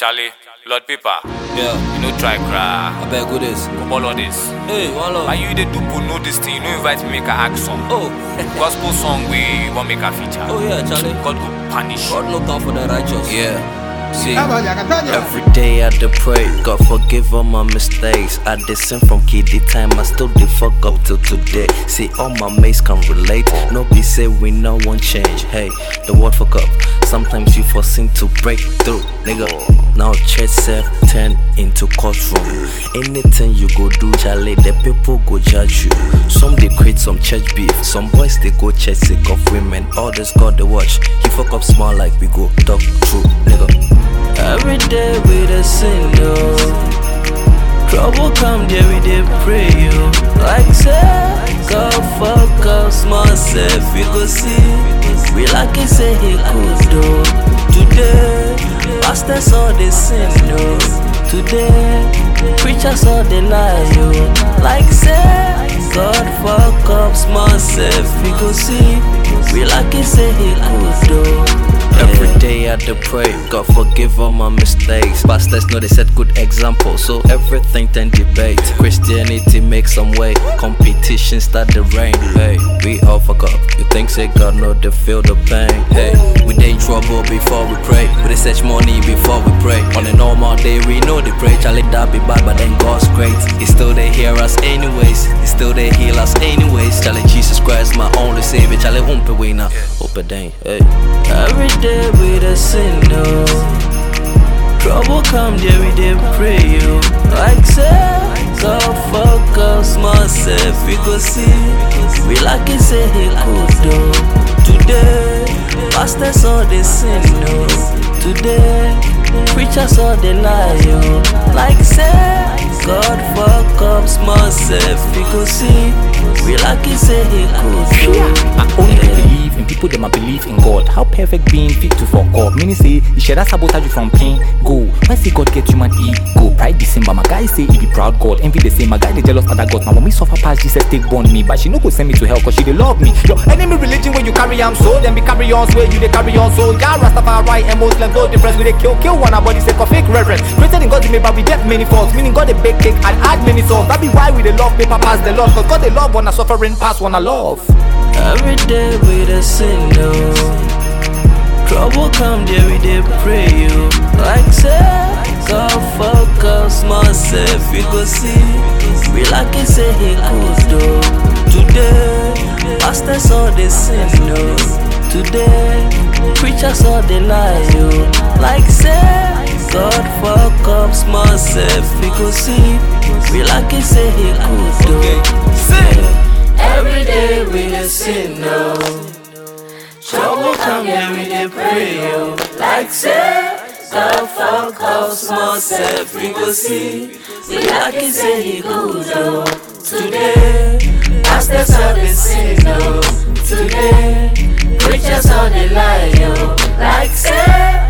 Charlie, Lord Paper, Yeah, you know try cry. I beg with this. All of this. Hey, one love. Why you the dupe know this thing? You know invite me make a act song. Oh, Gospel song we want make a feature. oh yeah, Charlie. God go punish. God look out for the righteous. Yeah. See, Catoña, Catoña. every day I dey pray, God forgive all my mistakes. I dey sin from kiddie time, I still dey fuck up till today. See, all my mates can relate. No be say we no one change. Hey, the word fuck up. Sometimes you foreseen to break through, nigga. Now church self turn into courtroom. Anything you go do, Charlie, the people go judge you. Some they create some church beef. Some boys they go church sick of women. Others God they watch. He fuck up small like we go talk true, nigga. Every day we the sin, yo. Trouble come there, we dey pray, yo. Like say, God fuck up small self, we go see. We like it, say he could do. Today, pastors all the sin, yo. Today, preachers all the lie, yo. Like say, God fuck up small self, we go see. We like it, say he could do. Every day I dey pray, God forgive all my mistakes. Pastors know they set good example, so everything then debate. Christianity make some way, competition start the rain. Hey, we all fuck up. You think say God know they feel the pain? Hey, we dey in trouble before we pray. We dey search money before we pray. On a normal day we know they pray. Charlie that be bad, but then God's great. He still they hear us anyways. He still they heal us anyways. Charlie Jesus Christ my only savior. Charlie umpe we now. Hope it ain't. Hey. Every day we the sin, no. Trouble come there, we dey pray, yo. Like say, God fuck up small self, we go see. We like it, say he could do. Today, pastors all the sin, no. Today, preachers all the lie, yo. Like say, God fuck up small self, we go see. We like it, say he could do. I only believe in people them I believe in God. How perfect being fit to for God. Meaning say he share that sabotage you from pain. Go. When say God get human ego. Pride the same, but my guy say he be proud God. Envy the same, my guy they jealous other God. My mommy suffer past Jesus take born me, but she no go send me to hell cause she dey love me. Your enemy religion when you carry am so, then be carry on so you they carry on so. Yeah, Rastafari and Muslim no difference. We they kill kill one body sake of fake reverence. Created in God's image, but we get many faults. Meaning God they bake cake and add many sauce. That be why we they love paper pass the Lord. Cause God they love one a suffering pass one a love. Every day we the sin, no. Trouble come there, we dey pray, yo. Like say, God fuck up small self, we go see. We like it, say he could do. Today, pastors all the sin, no. Today, preachers all the lie, yo. Like say, God fuck up small self, we go see. We like it, say he could do. Say. Every day we dey sin, no. Trouble come here, we dey pray, yo. Like say, God fuck up small self, we go see. We like it, say he good, oh. Today, pastors all the sin, no. Today, preachers all the lie, yo. Like say,